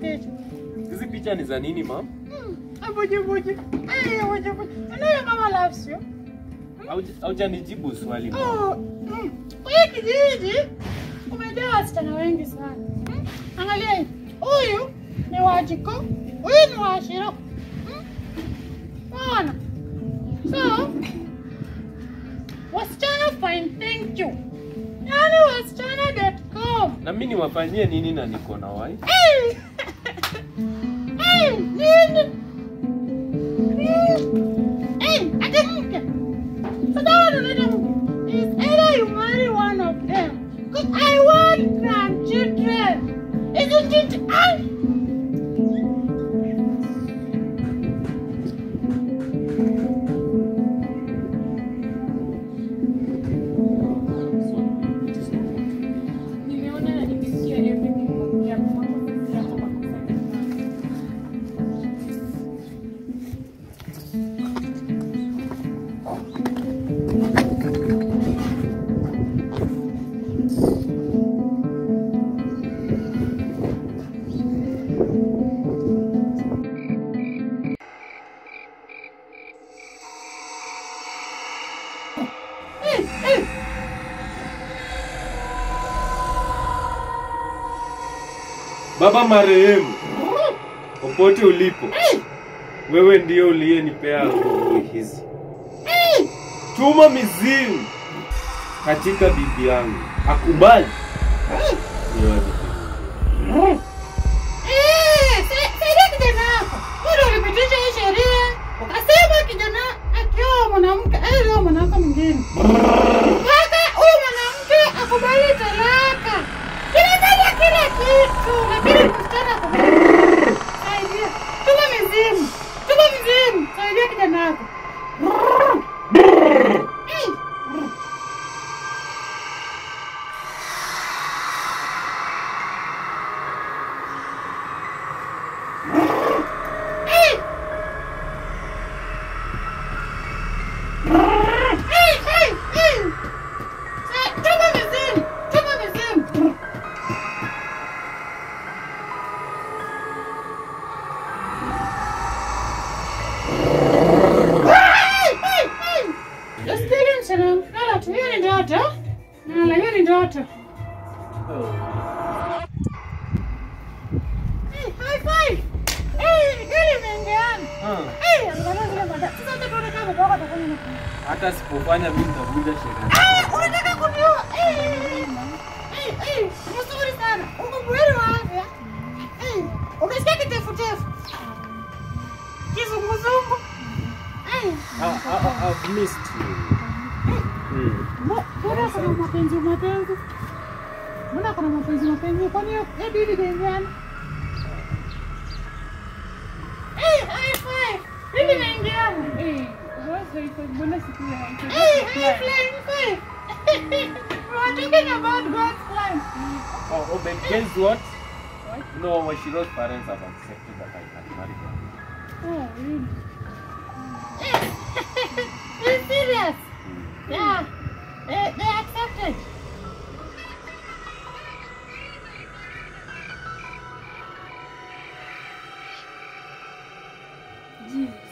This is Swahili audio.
picha. Hizi picha ni za nini mam? Abuji buji. Eh, buji buji. Ndio mama loves you. Haujanijibu swali mam. Oh, mm. Hii kijiji umejaa wasichana wengi sana. Mm. Angalia hii. Huyu ni Wajiko, huyu ni Washiro. Mm. Unaona? So, wasichana fine thank you. Yaani wasichana.com. Na mimi niwafanyie nini na niko na wife? Hey! Hey, nini? Hey, ati mke. Sasa wewe unaita mke. It's either you marry one of them. Because I want grandchildren. Isn't it? I... Nimeona na nimesikia everything kuongea kwa makosa yako makosa yako. Baba marehemu, popote ulipo, wewe ndio uliyenipea nguvu hizi. Tuma mizimu katika bibi yangu, akubali nione. Eh, sa- saidia kijana wako. Wewe ndio ulipitisha hii sheria. Ukasema kijana akioa mwanamke, aoe mwanamke mwingine. Mpaka huyu mwanamke akubali talaka. Kinataja kila kitu, lakini msichana akubali. Saidia. Tuma mizimu. Tuma mizimu. Saidia kijana wako. Eh. Eh. Hey, hey, hey! Sa- Tuma mizimu! Tuma mizimu! Hey, hey, hey! Usipige msichana wangu. Lala tu, hiyo ni ndoto. Lala, hiyo ni ndoto. Hey, high five! Hey, hili imeingiana. Ah, Hey, angalia vile mada- Sasa hata tuone kama baba atafanya nini. Hata sipofanya mimi nitavunja sheria. Ah, unataka kuniua? Eh, eh, eh, eh, mzuri sana. Uko buheri wa afya. Eh, Umesikia kitefutefu? Kizunguzungu. Eh, I, I, I've missed you. Mm. mbo- mbona kuna mapenzi mapenzi? Mbona kuna mapenzi mapenzi? Kwani hiyo hiyo dili inaingiana? Eh, high five. Dili inaingiana. Eh, what's the effect? Mbona siku ya Hey, hey, flying five. We were talking about God's plan. Oh, oh, but guess what? No, Washiro's parents have accepted that I can marry them. Oh, really? Are serious? Yeah. They, they accepted. Jesus.